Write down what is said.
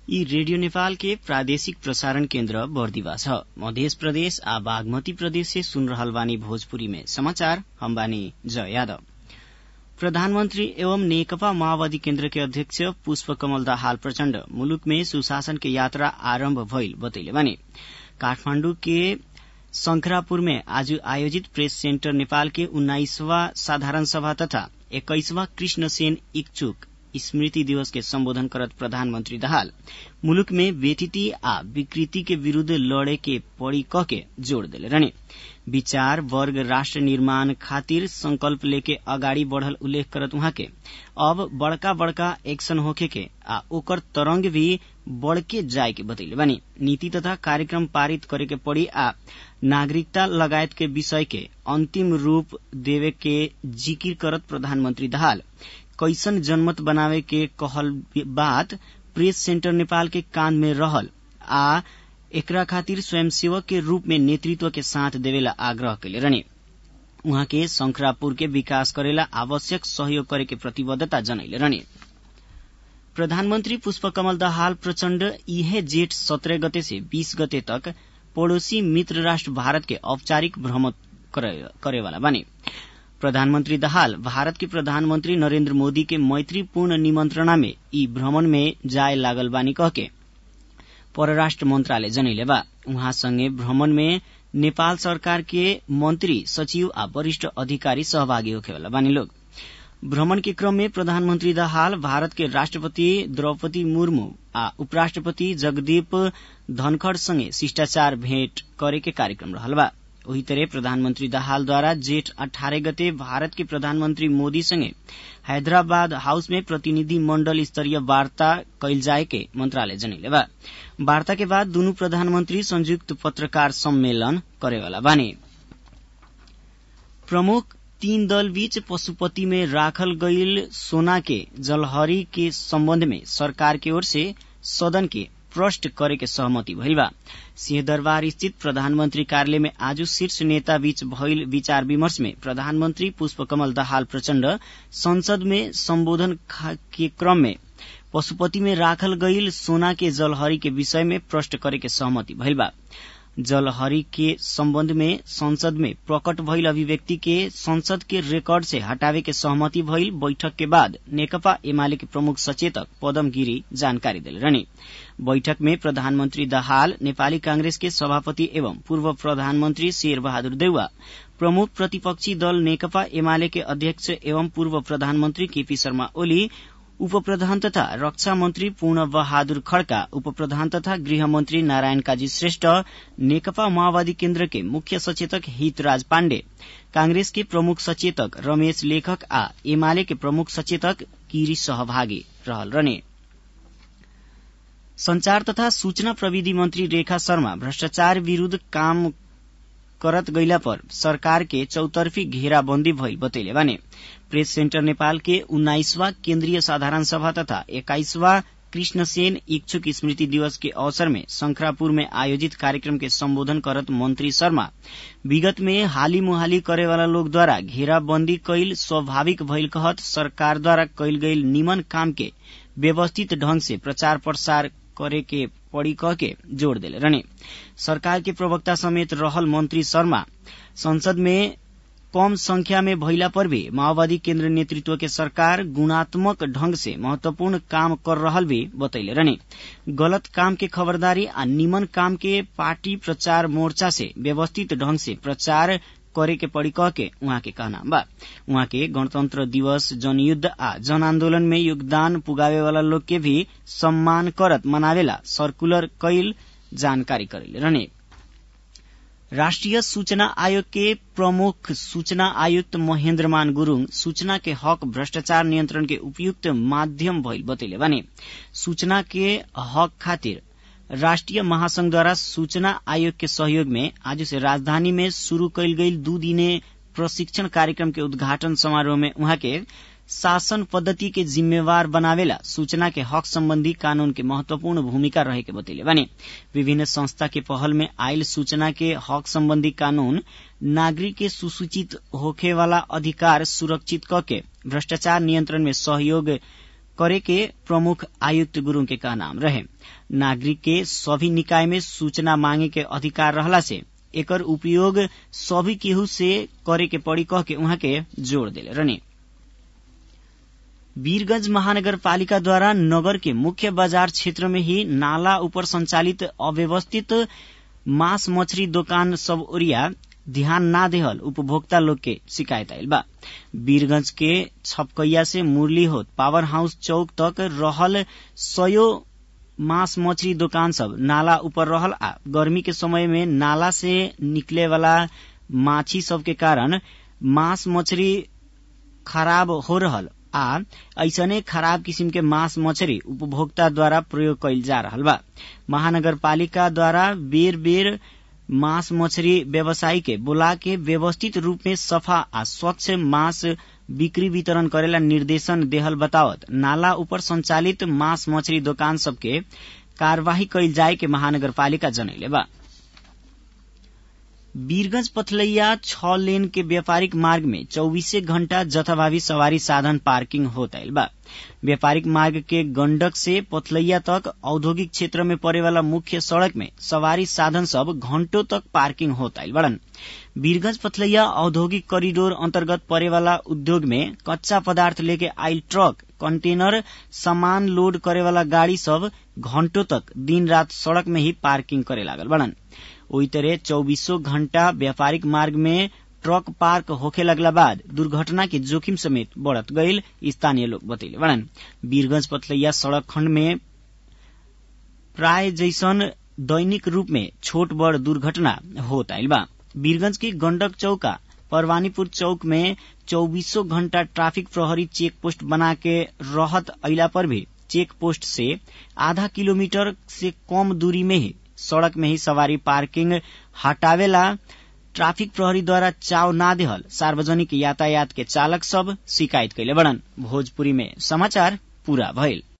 यी रेडियो नेपाल के प्रादेशिक प्रसारण केन्द्र बर्दिवा छ मध्य प्रदेश आ बागमती प्रदेश से सुन रहल बानी भोजपुरी में समाचार हम बानी जय यादव प्रधानमन्त्री एवं नेकपा माओवादी केन्द्र के अध्यक्ष पुष्प कमल दाहाल प्रचण्ड मुलुक में सुशासन के यात्रा आरम्भ भइल बतैले बानी काठमाण्डु के शंखरापुर में आज आयोजित प्रेस सेन्टर नेपाल के उन्नाइसवा साधारण सभा तथा एक्काइसवा कृष्ण सेन इच्छुक स्मृति दिवस के सम्बोधन करत प्रधानमन्त्री दाहाल मुलुक में बेथिति आ विकृति के विरूद्ध लड़े के पड़ी क के जोड़ देले रहने विचार वर्ग राष्ट्र निर्माण खातिर संकल्प लेके अगाडि बढ़ल उल्लेख करत उहाँ के अब बड़का बड़का एक्शन होखे के आ ओकर तरंग भी बढ़के जाए के बतैले बानी नीति तथा कार्यक्रम पारित करे के पड़ी आ नागरिकता लगायत के विषय के अंतिम रूप देवे के जिकिर करत प्रधानमन्त्री दाहाल कैसन जनमत बनावे के कहल बात प्रेस सेन्टर नेपाल के कान में रहल आ एकरा खातिर स्वयंसेवक के रूप में नेतृत्व के साथ देवेला आग्रह कैले रहने उहाँ के शंखरापुर के विकास करेला आवश्यक सहयोग करे के प्रतिबद्धता जनैले रहने प्रधानमन्त्री पुष्पकमल दाहाल प्रचण्ड इहे जेठ सत्रह गते से बीस गते तक पड़ोसी मित्र राष्ट्र भारत के औपचारिक भ्रमण करेवाला बानी प्रधानमन्त्री दाहाल भारत के प्रधानमन्त्री नरेन्द्र मोदी के मैत्रीपूर्ण निमन्त्रणा में यी भ्रमण में जाए लागल बानी कहके परराष्ट्र मन्त्रालय जनैले बा उहाँसँगै भ्रमण में नेपाल सरकार के मन्त्री सचिव आ वरिष्ठ अधिकारी सहभागी होखेवाला बानी लोग भ्रमण के क्रम में प्रधानमन्त्री दाहाल भारत के राष्ट्रपति द्रौपदी मुर्मू आ उपराष्ट्रपति जगदीप धनखड़ सँगै शिष्टाचार भेट करे के कार्यक्रम रहल बा वही तरह प्रधानमन्त्री दाहालद्वारा जेठ अठारह गते भारत के प्रधानमन्त्री मोदी सँगै हैदराबाद हाउस में प्रतिनिधि मण्डल स्तरीय वार्ता कैल जाए के मन्त्रालय जनैले बा वार्ता के बाद दुनु प्रधानमन्त्री संयुक्त पत्रकार सम्मेलन करेवाला बाने प्रमुख तीन दल बीच पशुपति में राखल गईल सोना के जलहरी के सम्बन्ध में सरकार की ओर से सदन के प्रष्ट करे के सहमति भइल बा सिंहदरबार स्थित प्रधानमन्त्री कार्यालय में आज शीर्ष नेता बीच भइल विचार विमर्श में प्रधानमन्त्री पुष्पकमल दाहाल प्रचण्ड संसद में सम्बोधन के क्रम में पशुपति में राखल गईल सोना के जलहरी के विषय में प्रष्ट करे के सहमति भइल बा जलहरी के सम्बन्ध में संसद में प्रकट भइल अभिव्यक्ति के संसद के रेकर्ड से हटावे के सहमति भइल बैठक के बाद नेकपा एमाले के प्रमुख सचेतक पदम गिरी जानकारी दिले रहने बैठक में प्रधानमन्त्री दाहाल नेपाली कांग्रेस के सभापति एवं पूर्व प्रधानमन्त्री शेर बहादुर देउवा प्रमुख प्रतिपक्षी दल नेकपा एमाले के अध्यक्ष एवं पूर्व प्रधानमन्त्री केपी शर्मा ओली उप प्रधान तथा रक्षा मन्त्री पूर्ण बहादुर खड्का उप प्रधान तथा गृहमन्त्री नारायण काजी श्रेष्ठ नेकपा माओवादी केन्द्र के मुख्य सचेतक हितराज पाण्डे कांग्रेस के प्रमुख सचेतक रमेश लेखक आ एमाले के प्रमुख सचेतक गिरी सहभागी रहल रहने संचार तथा सूचना प्रविधि मन्त्री रेखा शर्मा भ्रष्टाचार विरूद्ध काम करत गइला पर सरकार के चौतर्फी घेराबन्दी भइल बतैले बाने प्रेस सेन्टर नेपाल के उन्नाइसवा केन्द्रीय साधारण सभा तथा एक्काइसवा कृष्णसेन इच्छुक स्मृति दिवस के अवसर में शंखरापुर में आयोजित कार्यक्रम के सम्बोधन करत मंत्री शर्मा विगत में हाली मुहाली करेवाला लोगद्वारा घेराबन्दी कैल स्वाभाविक भइल कहत सरकारद्वारा कैल गईल निमन काम के व्यवस्थित ढंग से प्रचार प्रसार करे के पड़ी कह के जोड़ दिले रहने सरकार के प्रवक्ता समेत रहल मंत्री शर्मा संसद में कम संख्या में भइला पर भी माओवादी केन्द्र नेतृत्व के सरकार गुणात्मक ढंग से महत्वपूर्ण काम कर रहल भी बतैले रहने गलत काम के खबरदारी आ निमन काम के पार्टी प्रचार मोर्चा से व्यवस्थित ढंग से प्रचार करे के पड़ी कह के उहाँ के कहना बा उहाँ के गणतंत्र दिवस जनयुद्ध आ जन आन्दोलन में योगदान पुगावे वाला लोग के भी सम्मान करत मनावेला सर्कुलर कैल जानकारी करेले रहने राष्ट्रिय सूचना आयोग के प्रमुख सूचना आयुक्त महेन्द्रमान गुरूङ सूचना के हक भ्रष्टाचार नियन्त्रण के उपयुक्त माध्यम भइल बतैले भने सूचना के हक खातिर राष्ट्रिय महासंघद्वारा सूचना आयोग के सहयोग में आज से राजधानी में शुरू कैल गई दू दिने प्रशिक्षण कार्यक्रम के उद्घाटन समारोह में उहाँ के शासन पद्धति के जिम्मेवार बनावेला सूचना के हक सम्बन्धी कानून के महत्वपूर्ण भूमिका रहेके बतैले भने विभिन्न संस्था के पहल में आयल सूचना के हक सम्बन्धी कानून नागरिक के सुसूचित होखेवाला अधिकार सुरक्षित कके भ्रष्टाचार नियन्त्रण में सहयोग करे के प्रमुख आयुक्त गुरूङ के कहनाम रहे नागरिक के सभी निकाय में सूचना मांगे के अधिकार रहला से एकर उपयोग सभी केहू से करे के पड़ी कह के उहाँ के जोड़ देले रहने वीरगंज महानगरपालिकाद्वारा नगर के मुख्य बाजार क्षेत्र में ही नाला ऊपर संचालित अव्यवस्थित मांस मछली दोकान सब ओरिया ध्यान ना देहल उपभोक्ता लोग के शिकायत आयल बा वीरगंज के छपकैया से मुरली होत पावर हाउस चौक तक रहल सयो मांस मछली दोकान सब नाला ऊपर रहल आ गर्मी के समय में नाला से निकले वाला माछी सब के कारण मांस मछली खराब हो रहल आ ऐसने खराब किसिम के मांस मछली उपभोक्ता द्वारा प्रयोग कैल जा रहल बा महानगरपालिका द्वारा बेर बेर मांस मछली व्यवसायी के बोला के व्यवस्थित रूप में सफा आ स्वच्छ मांस बिक्री वितरण करेला निर्देशन देहल बतावत नाला ऊपर संचालित मांस मछली दोकान सबके कार्यवाही कैल जाए के महानगरपालिका जनैले बा वीरगंज पथलैया छ लेन के व्यापारिक मार्ग में चौबीसे घण्टा जथाभावी सवारी साधन पार्किंग होत आयल बा व्यापारिक मार्ग के गंडक से पथलैया तक औद्योगिक क्षेत्र में पड़े वाला मुख्य सड़क में सवारी साधन सब घंटों तक पार्किंग होत आयल बड़न वीरगंज पथलैया औद्योगिक कॉरिडोर अंतर्गत पड़े वाला उद्योग में कच्चा पदार्थ लेके आयल ट्रक कंटेनर सामान लोड करे वाला गाड़ी सब घंटों तक दिन रात सड़क में ही पार्किंग करे लागल बड़न ओई तरह चौबीसों घंटा व्यापारिक मार्ग में ट्रक पार्क होखे लगला बाद दुर्घटना के जोखिम समेत बढ़त गईल स्थानीय लोग बतैले बड़न वीरगंज पथलैया सड़क खंड में प्राय जैसन दैनिक रूप में छोट बड़ दुर्घटना होत आयल बा वीरगंज की गंडक चौका परवानीपुर चौक में चौबीसों घंटा ट्रैफिक प्रहरी चेक पोस्ट बना के रहत अला पर भी चेक पोस्ट से आधा किलोमीटर से कम दूरी में ही सड़क में ही सवारी पार्किंग हटावेला ट्राफिक प्रहरी द्वारा चाव ना देहल सार्वजनिक यातायात के चालक सब शिकायत कैले बड़न भोजपुरी में समाचार पूरा भइल